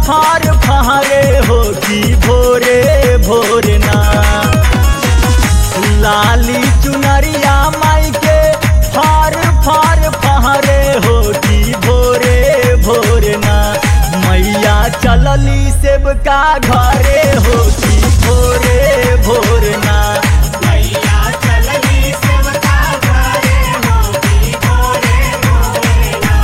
फार फहरे हो कि भोरे भोरना लाली चुनरिया माई के फार फार फहरे हो कि भोरे भोरना मैया चलली सेबका घरे हो कि भोरे भोरना मैया चलनी सेवका घरे होती भोरे भोरेना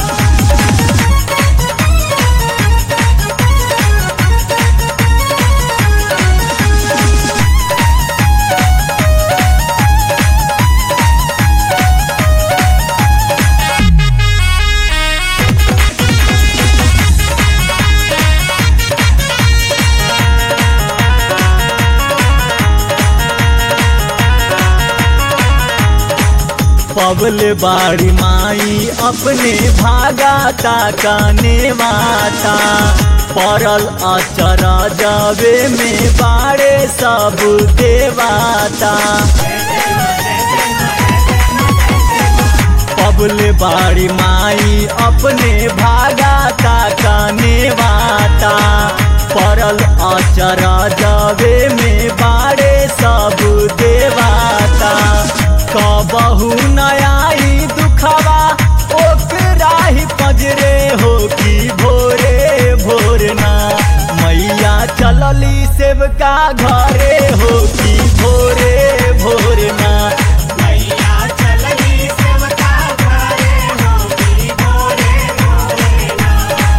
पबल बाड़ी माई अपने भागा ताकाने माता पड़ल अचर जावे में बाड़े सब देवाता पबल बाड़ी माई अपने भागा ताकाने माता पड़ल अचर जावे में बाड़े सब देवाता कबहू नयाई दुखवा ओकरा ही पजरे हो कि भोरे भोरना मैया चलली सेवका घरे हो कि भोरे भोरना मैया चलनी सेवका घरे होती भोरे भोरेना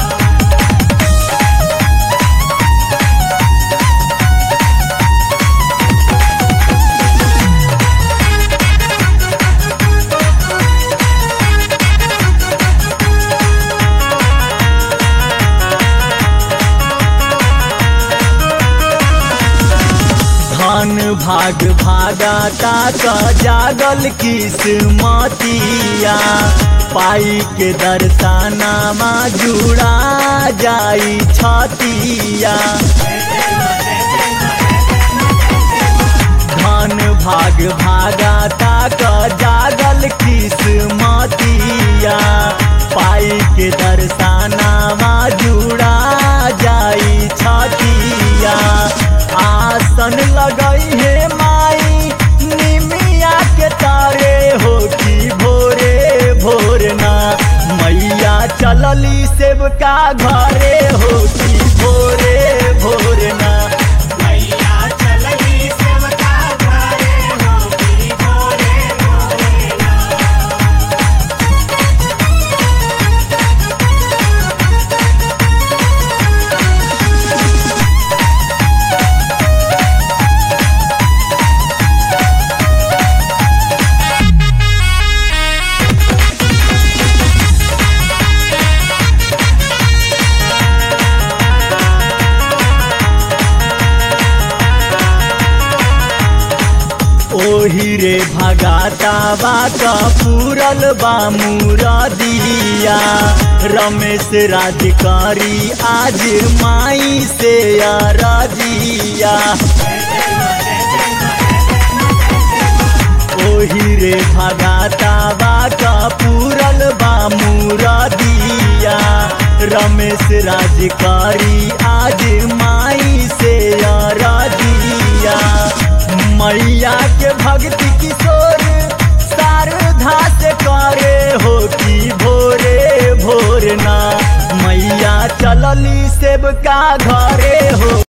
धन भाग भागाता का जागल किस्मतिया पाई के दर्शनामा जुड़ा जाई छतिया धन भाग भागाता का जागल किस्मतिया पाई के दर्शनामा जुड़ा जाई छतिया आसन लगई है माई निमिया के तारे हो कि भोरे भोरना मैया चलली सेवका घरे हो कि भोरे भोरना मैया चलनी सेवका घरे होती भोरे भोरेना ओही रे भगाता बा पूरल बा मुरदिया रमेश राजकारी आज माई से अरजिया ओही रे भगाता बा पूरल बा मुरदिया रमेश राजकारी आज माई से अरजिया मैया के भक्ति किशोर शारदा से करे हो कि भोरे भोरना मैया चलली सेवका घरे हो